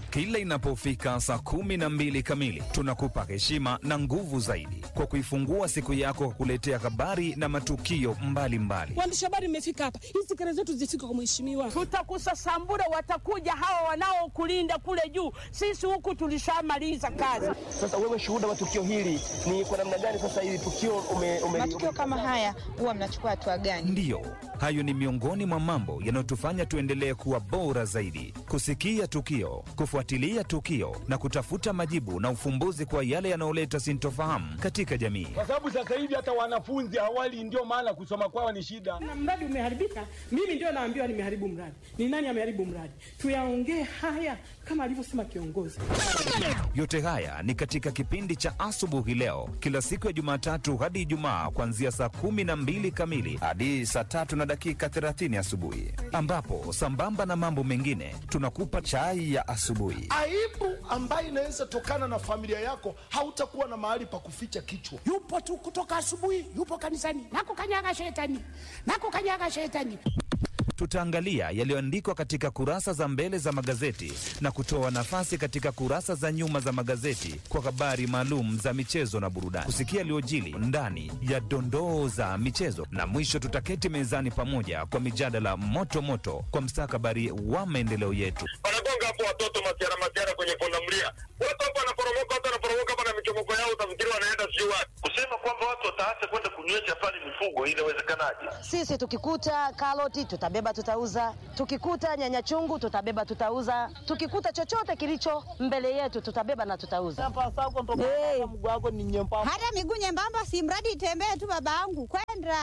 Kila inapofika saa kumi na mbili kamili, tunakupa heshima na nguvu zaidi kwa kuifungua siku yako kwa kuletea habari na matukio mbalimbali. Waandishi habari mmefika hapa, hizi kelele zetu zifike kwa mheshimiwa. Tutakusasambura, watakuja hawa wanaokulinda kule juu. Sisi huku tulishamaliza kazi. Sasa wewe shuhuda wa tukio hili ni kwa namna gani? Sasa hili tukio ume, ume, matukio kama haya huwa mnachukua hatua gani? Ndiyo, hayo ni miongoni mwa mambo yanayotufanya tuendelee kuwa bora zaidi, kusikia tukio, kufuatilia tukio na kutafuta majibu na ufumbuzi kwa yale yanayoleta sintofahamu katika jamii. kwa sababu sasa hivi hata wanafunzi awali, ndio maana kusoma kwao ni shida. Na mradi umeharibika, mimi ndio naambiwa nimeharibu mradi. Ni nani ameharibu mradi? Tuyaongee haya kama alivyosema kiongozi. Yote haya ni katika kipindi cha asubuhi leo, kila siku ya Jumatatu hadi Ijumaa, kuanzia saa kumi na mbili kamili hadi saa tatu na dakika 30 asubuhi, ambapo sambamba na mambo mengine tunakupa chai ya asubuhi. aibu ambayo inaweza tokana na familia yako, hautakuwa na mahali pa kuficha kichwa. yupo tu kutoka asubuhi, yupo kanisani, nakukanyaga shetani, nakukanyaga shetani. Tutaangalia yaliyoandikwa katika kurasa za mbele za magazeti na kutoa nafasi katika kurasa za nyuma za magazeti kwa habari maalum za michezo na burudani, kusikia yaliyojili ndani ya dondoo za michezo, na mwisho tutaketi mezani pamoja kwa mijadala moto moto kwa mstakabali wa maendeleo yetu. wanagonga hapo watoto masiara masiara kwenye pundamilia, watu hapo wanaporomoka, watu wanaporomoka hapa na michomoko yao, utafikiri wanaenda sijui wapi. Kusema kwamba watu wataacha kwenda kunywesha pale mifugo, inawezekanaje? Sisi tukikuta karoti tutabeba tutauza, tukikuta nyanya chungu tutabeba tutauza, tukikuta chochote kilicho mbele yetu tutabeba na tutauza. Hey. Hata miguu nyembamba, si mradi itembee tu, babangu kwenda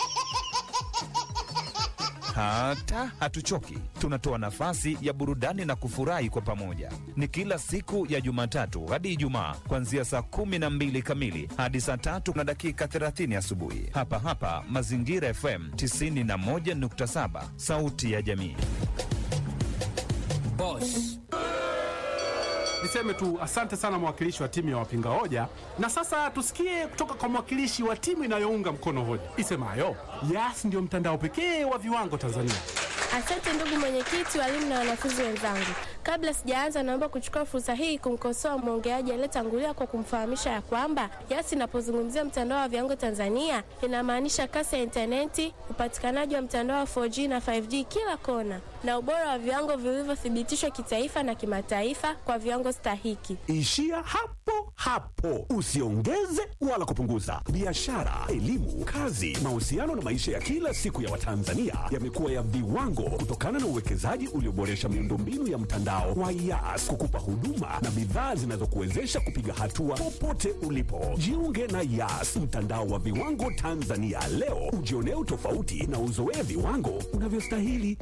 Hata hatuchoki, tunatoa nafasi ya burudani na kufurahi kwa pamoja. Ni kila siku ya Jumatatu hadi Ijumaa, kuanzia saa kumi na mbili kamili hadi saa tatu na dakika 30 asubuhi, hapa hapa Mazingira FM 91.7, sauti ya jamii. Boss. Niseme tu asante sana mwakilishi wa timu ya wapinga hoja, na sasa tusikie kutoka kwa mwakilishi wa timu inayounga mkono hoja isemayo Yas ndio mtandao pekee wa viwango Tanzania. Asante ndugu mwenyekiti, walimu na wanafunzi wenzangu. Kabla sijaanza, naomba kuchukua fursa hii kumkosoa mwongeaji aliyetangulia kwa kumfahamisha ya kwamba Yas inapozungumzia mtandao wa viwango Tanzania inamaanisha kasi ya intaneti, upatikanaji wa mtandao wa 4G na 5G kila kona, na ubora wa viwango vilivyothibitishwa kitaifa na kimataifa kwa viwango stahiki. Ishia hapo hapo, usiongeze wala kupunguza. Biashara, elimu, kazi, mahusiano na maisha ya kila siku ya Watanzania yamekuwa ya viwango kutokana na uwekezaji ulioboresha miundombinu ya mtandao wa Yas kukupa huduma na bidhaa zinazokuwezesha kupiga hatua popote ulipo. Jiunge na Yas, mtandao wa viwango Tanzania leo, ujionee utofauti na uzoee viwango unavyostahili.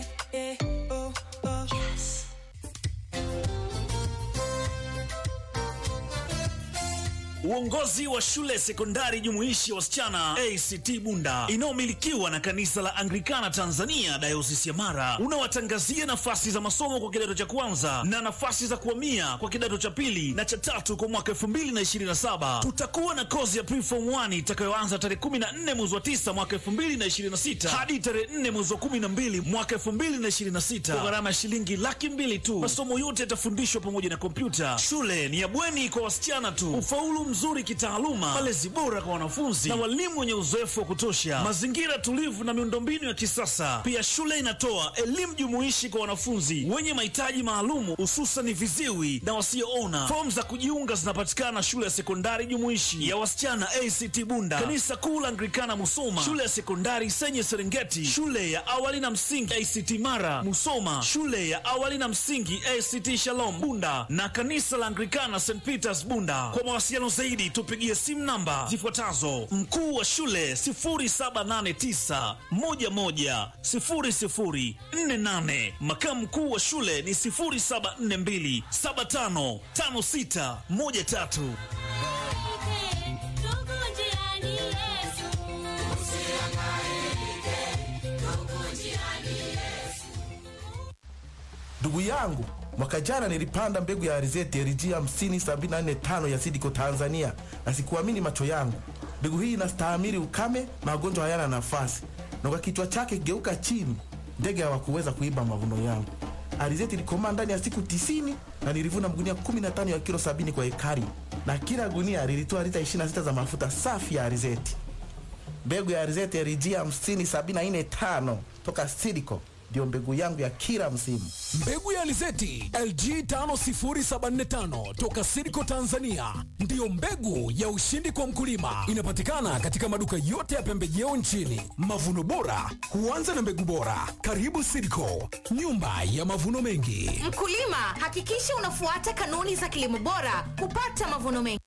Uongozi wa shule sekondari jumuishi ya wasichana ACT Bunda inayomilikiwa na kanisa la Anglikana Tanzania dayosisi ya Mara unawatangazia nafasi za masomo kwa kidato cha kwanza na nafasi za kuhamia kwa kidato cha pili na cha tatu kwa mwaka 2027. Tutakuwa na kozi ya preform 1 itakayoanza tarehe 14 mwezi wa 9 mwaka 2026 hadi tarehe 4 mwezi wa 12 mwaka 2026 kwa gharama ya shilingi laki mbili tu. Masomo yote yatafundishwa pamoja na kompyuta. Shule ni ya bweni kwa wasichana tu. Ufaulu mzuri kitaaluma, malezi bora kwa wanafunzi na walimu wenye uzoefu wa kutosha, mazingira tulivu na miundombinu ya kisasa. Pia shule inatoa elimu jumuishi kwa wanafunzi wenye mahitaji maalumu, hususan viziwi na wasioona. Fomu za kujiunga zinapatikana shule ya sekondari jumuishi ya wasichana ACT Bunda, kanisa kuu la Anglikana Musoma, shule ya sekondari Senye Serengeti, shule ya awali na msingi ACT Mara Musoma, shule ya awali na msingi ACT Shalom Bunda na kanisa la Anglikana St Peters Bunda. Kwa mawasiliano zaidi tupigie simu namba zifuatazo: mkuu wa shule 0789110048, makamu mkuu wa shule ni 0742755613. Ndugu yangu, mwaka jana nilipanda mbegu ya alizeti LG 50745 ya Sidiko Tanzania, na sikuamini macho yangu. Mbegu hii inastahimili ukame, magonjwa hayana nafasi, na kwa kichwa chake geuka chini, ndege hawakuweza kuiba mavuno yangu. alizeti ilikomaa ndani ya siku tisini na nilivuna magunia 15 ya kilo 70 kwa ekari, na kila gunia lilitoa lita 26 za mafuta safi ya alizeti. Mbegu ya alizeti LG 50745 toka Sidco ndio mbegu yangu ya kila msimu. Mbegu ya alizeti LG 50745 toka Sidco Tanzania ndiyo mbegu ya ushindi kwa mkulima. Inapatikana katika maduka yote ya pembejeo nchini. Mavuno bora huanza na mbegu bora. Karibu Sidco, nyumba ya mavuno mengi. Mkulima, hakikisha unafuata kanuni za kilimo bora kupata mavuno mengi.